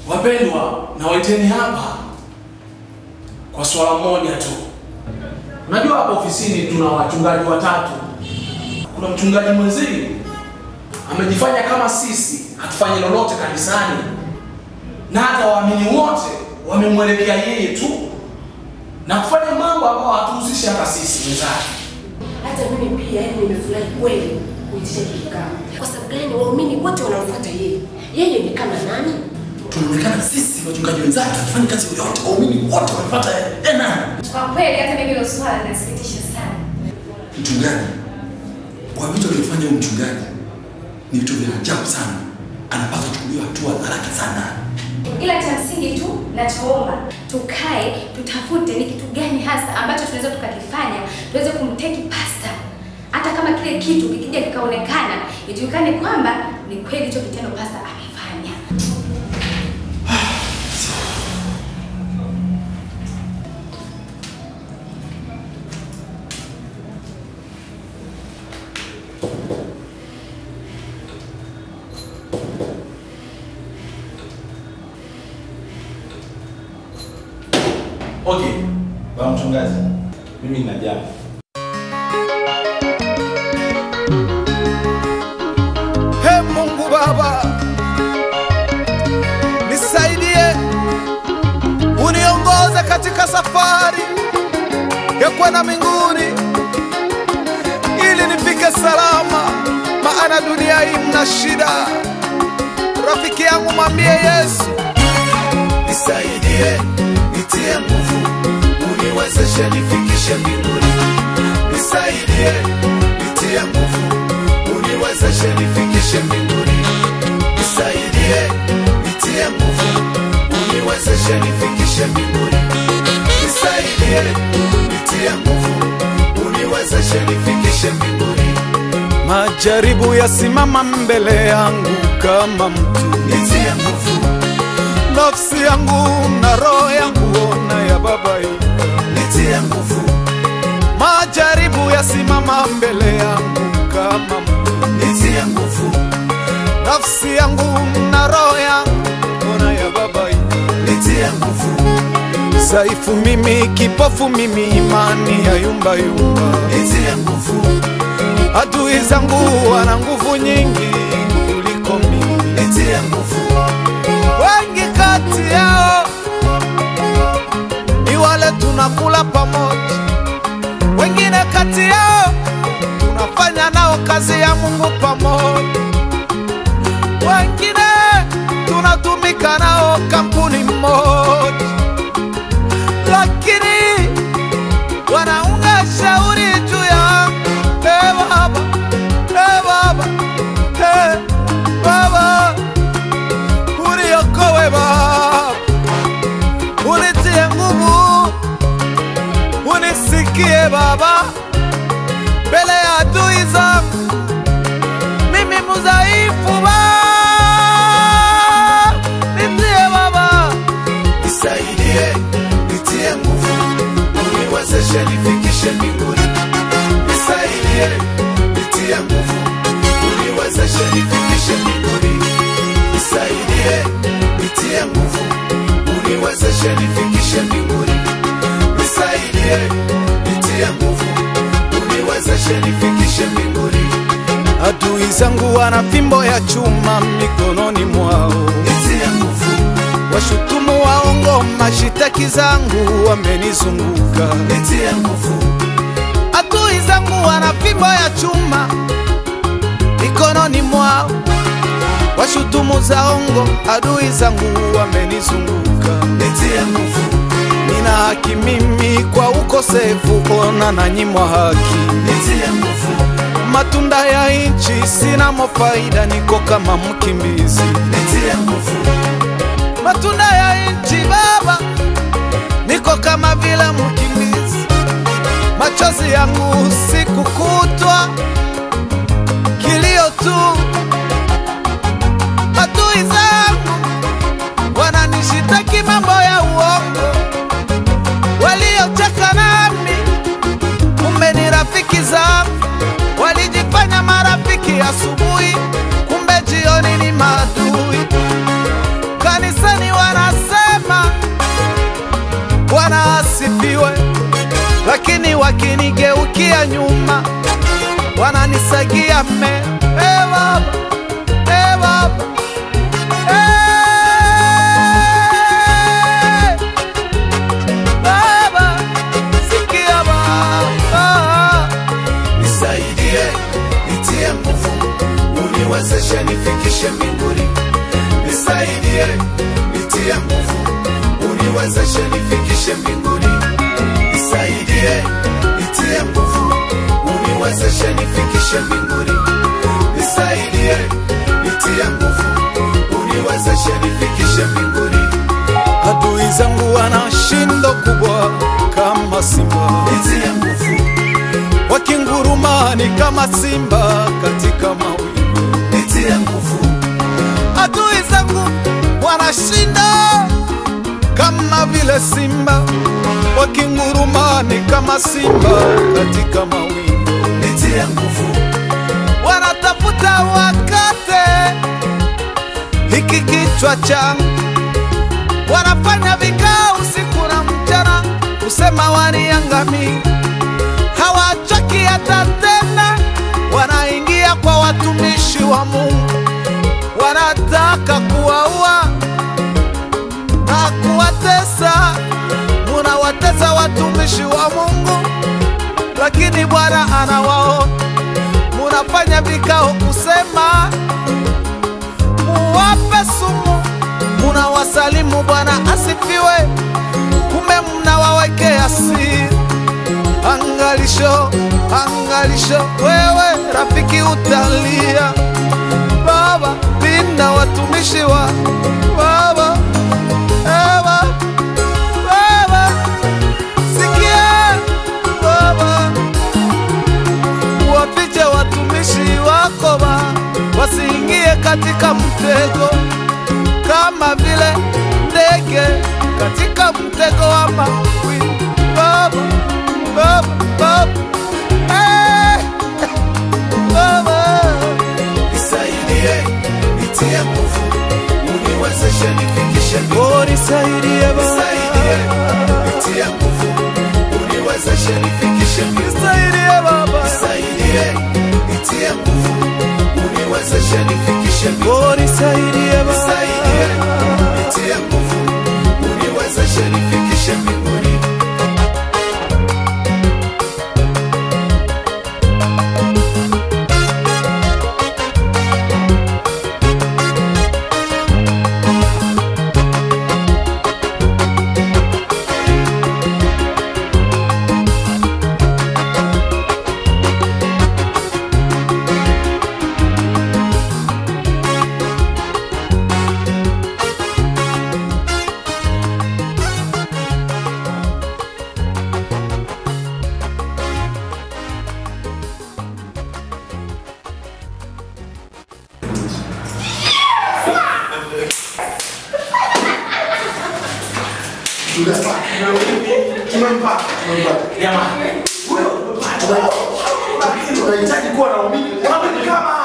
Wapendwa, nawaiteni hapa kwa swala moja tu. Unajua hapa ofisini tuna wachungaji watatu. Kuna mchungaji mwenzie amejifanya kama sisi hatufanyi lolote kanisani, na hata waamini wote wamemwelekea yeye tu na kufanya mambo ambayo hatuhusishi hata sisi wenzake. Hata mimi pia yani nimefurahi kweli kuitisha hiki kikao. Kwa sababu gani? Waumini wote wanamfuata yeye. Yeye ni kama nani? tunaonekana sisi wachungaji wenzake hatufanyi kazi yoyote, waumini wote wamepata ena. Kwa kweli hata mimi hilo swala linasikitisha sana. Mchungaji, kwa vitu alivyofanya huyu mchungaji ni vitu vya ajabu sana, anapaswa kuchukuliwa hatua haraka sana. Ila cha msingi tu nachoomba tukae, tutafute ni kitu gani hasa ambacho tunaweza tukakifanya tuweze kumteki pasta, hata kama kile kitu kikija kikaonekana, ijulikane kwamba ni kweli hicho kitendo pasta amefanya. Okay, Bwana mchungaji, mimi nina jambo. He Mungu Baba, nisaidie, uniongoze katika safari ya kwenda mbinguni, ili nifike salama, maana dunia hii mna shida. Rafiki yangu mwambie Yesu, nisaidie, nitie nguvu, uniwezeshe nifikishe mbinguni. Nisaidie, nitie nguvu, uniwezeshe nifikishe mbinguni. Nisaidie, nitie nguvu, uniwezeshe nifikishe mbinguni. Nisaidie, nitie nguvu, uniwezeshe nifikishe mbinguni. majaribu yasimama mbele yangu kama mtu, Nitie nguvu, nafsi yangu na roho yangu ona ya babaika nitie nguvu, majaribu yasimama mbele yangu kama mtu, nitie nguvu, nafsi yangu na roho yangu ona ya babaika nitie nguvu, dhaifu mimi, kipofu mimi, imani ya yumba yumba. nitie nguvu, Adui zangu wana nguvu nyingi kuliko mimi, nitie nguvu. wengi kati yao ni wale tunakula pamoja, wengine kati yao tunafanya nao kazi ya Mungu pamoja, wengine tunatumika nao kampuni moja, lakini wanaunga shauri juu yangu. Hey baba, hey baba, hey baba, uniokoe baba, unitie nguvu, unisikie baba, mbele ya adui zangu, mimi mudhaifu baba, nitie baba, Nisaidie, nitie nguvu, uniwezeshe nifikishe mbinguni. Nisaidie, nitie nguvu, uniwezeshe nifikishe mbinguni. Nisaidie, nitie nguvu, uniwezeshe nifikishe mbinguni. Nisaidie, nitie nguvu, uniwezeshe nifikishe mbinguni. adui zangu wana fimbo ya chuma mikononi mwao Nitie nguvu, washutumu waongo, mashitaki zangu wamenizunguka. nitie nguvu, Adui zangu wana fimbo ya chuma mikononi mwao, washutumu zaongo, adui zangu wamenizunguka. nitie nguvu, Nina haki mimi kwa ukosefu, ona nanyimwa haki. nitie nguvu, Matunda ya nchi sina mofaida, niko kama mkimbizi. nitie nguvu, matunda ya nchi Baba, niko kama vile mkimbizi, machozi yangu siku kutwa, kilio tu. Adui zangu wananishitaki mambo ya uongo, waliocheka nami kumbe ni rafiki zangu, walijifanya marafiki asubuhi, kumbe jioni ni maadui kanisani wa wanageukia nyuma, wananisagia mme. Hey, baba, hey, baba. Hey, baba, sikia baba. Nisaidie, nitie nguvu, uniwezeshe nifikishe mbinguni. Nisaidie, nitie nguvu, uniwezeshe nifikishe mbinguni. Nisaidie, nitie nguvu, uniwezeshe nifikishe mbinguni. Nisaidie, nitie nguvu, uniwezeshe nifikishe mbinguni. Adui zangu wana shindo kubwa kama simba, Nitie nguvu, wakinguruma ni kama simba katika mawingu. nitie nguvu, Adui zangu wanashinda kama vile simba, wakinguruma ni kama simba katika mawingu. nitie nguvu, Wanatafuta wakate hiki kichwa changu, wanafanya vikao usiku na mchana kusema waniangami, hawachoki hata tena, wanaingia kwa watumishi wa Mungu, wanataka kuwaua na kuwatesa. Munawatesa watumishi wa Mungu, lakini Bwana anawaona. Munafanya vikao kusema muwape sumu, munawasalimu Bwana asifiwe, kumbe mnawawekea siri. Angalisho, angalisho, wewe rafiki utalia. Baba, linda watumishi wa Baba, Baba, Baba, sikia Baba, wafiche watumishi wako ba wasiingie katika mtego kama vile ndege katika mtego wa mawi. Baba, Baba, Baba, eh, Baba. nisaidie, nitie nguvu, uniwezeshe nifikishe mbinguni. Oh, nisaidie Nisaidie, Baba, nitie nguvu, uniwezeshe nifikishe mbinguni. nisaidie Baba, Nisaidie, nitie nguvu, uniwezeshe nifikishe mbinguni. oh, nisaidie Nisaidie, Baba. nitie nguvu, uniwezeshe nifikishe mbinguni. Tumempata, tumempata. Jamani, huyo tumempata. Lakini unahitaji kuwa na umini. Unaamini kama